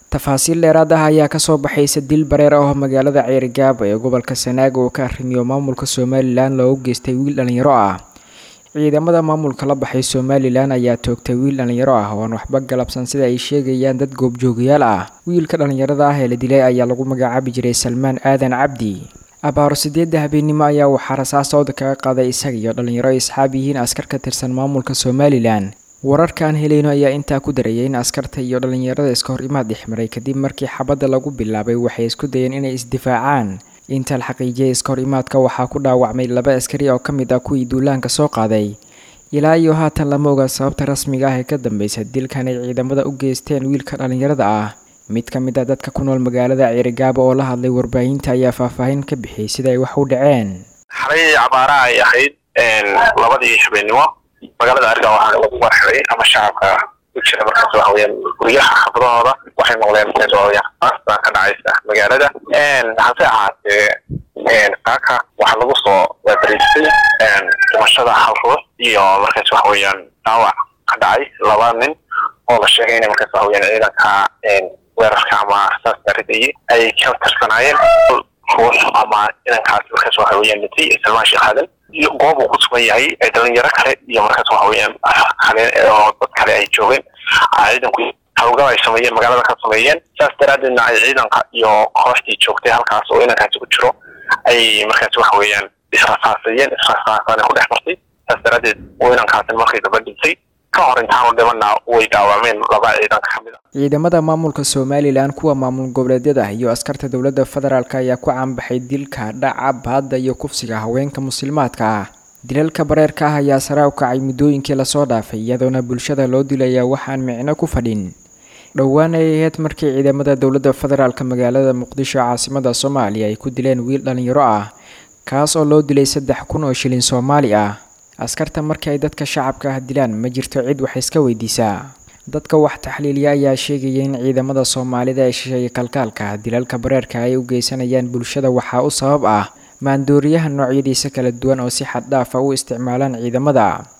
tafaasiil dheeraad ah ayaa kasoo baxaysa dil bareer ah oo magaalada ceerigaabo ee gobolka sanaag oo ka arrimiyo maamulka somalilan loogu geystay wiil dhalinyaro ah ciidamada maamulka la baxay somalilan ayaa toogtay wiil dhalinyaro ah oo aan waxba galabsan sida ay sheegayaan dad goobjoogayaal ah wiilka dhalinyarada ah ee la dilay ayaa lagu magacaabi jiray salmaan aadan cabdi abaaro sideedda habeennimo ayaa waxaa rasaasooda kaga qaaday isaga iyo dhalinyaro ay asxaab yihiin askar ka tirsan maamulka somalilan wararka aan helayno ayaa intaa ku darayay in askarta iyo dhalinyarada iska hor imaad dhexmaray kadib markii xabadda lagu bilaabay waxay isku dayeen inay isdifaacaan inta la xaqiijiyay iska hor imaadka waxaa ku dhaawacmay laba askari oo ka mid ah kuwii duulaanka soo qaaday ilaa iyo haatan lama oga sababta rasmiga ah ee ka dambeysa dilkan ay ciidamada u geysteen wiilka dhalinyarada ah mid ka mid ah dadka ku nool magaalada ceerigaabo oo la hadlay warbaahinta ayaa faahfaahin ka bixiyay sida ay wax u dhaceen xalay cabaara ay ahayd labadii habeennimo magaalada ariga waxaa lagu warxiray ama shacabka ku jira markaas waxa weyaan guryaha xafadahooda waxay noqdeen markaas waxa weyaan aastan ka dhacaysa magaalada hase ahaatee kaaka waxaa lagu soo waabariistay dhimashada hal ruux iyo markaas waxa weeyaan dhaawac ka dhacay laba nin oo la sheegay inay markaas waxa weyaan ciidanka weerarka ama rasaasta ridayay ay ka tirsanaayeen ruux ama inankaas markaas waxa weyaan dhintay salmaan sheekh aadan iyo goob uu ku sugan yahay dhalinyaro kale iyo markaas waxa weyaan kale oo dad kale ay joogeen ciidanku hawlgab ay sameeyeen magaalada ka sameeyeen saas daraadeedna ay ciidanka iyo kooxdii joogtay halkaas oo inankaasi ku jiro ay markaas waxa weeyaan israsaasayeen israsaasaan ku dhex martay saas daraadeed uu inankaasi markii daba dhintay ka hor intaanu dhimanna way dhaawacmeen laba ciidanka ka mid a ciidamada maamulka somalilan kuwa maamul goboleedyada iyo askarta dowladda federaalk ayaa ku caanbaxay dilka dhaca baadda iyo kufsiga haweenka muslimaadka ah dilalka bareerka ah ayaa sare u kacay muddooyinkii lasoo dhaafay iyadoona bulshada loo dilaya waxaan micno ku fadhin dhowaan ay ahayd markii ciidamada dowladda federaalk magaalada muqdisho caasimada soomaaliya ay ku dileen wiil dhalinyaro ah kaas oo loo dilay saddex kun oo shilin soomaali ah askarta markii ay dadka shacabka ah dilaan ma jirto cid wax iska weydiisaa dadka wax taxliiliya ayaa sheegaya in ciidamada soomaalida ee shisheeye kalkaalka dilalka bareerka ay u geysanayaan bulshada waxaa u sabab ah maandooriyaha noocyadiisa kala duwan oo si xad dhaaf a u isticmaalaan ciidamada